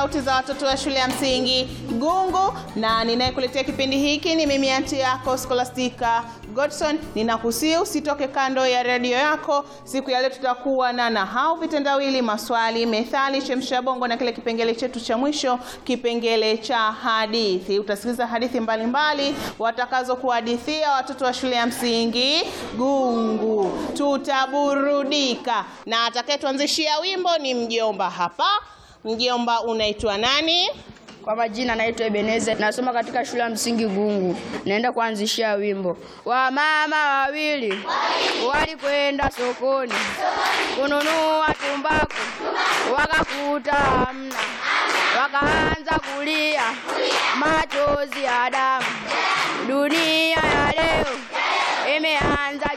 sauti za watoto wa shule ya msingi Gungu, na ninayekuletea kipindi hiki ni mimi anti yako Scholastica Godson. Ninakusihi usitoke kando ya redio yako. Siku ya leo tutakuwa na nahau, vitendawili, maswali, methali, chemsha bongo na kile kipengele chetu cha mwisho, kipengele cha hadithi. Utasikiliza hadithi mbalimbali watakazokuhadithia watoto wa shule ya msingi Gungu. Tutaburudika na atakayetuanzishia wimbo ni mjomba hapa. Mjomba, unaitwa nani? Kwa majina naitwa Ebeneza, nasoma katika shule ya msingi Gungu. Naenda kuanzishia wimbo. Wamama wawili walikwenda sokoni kununua tumbaku, wakakuta hamna, wakaanza kulia machozi ya damu. Dunia ya leo imeanza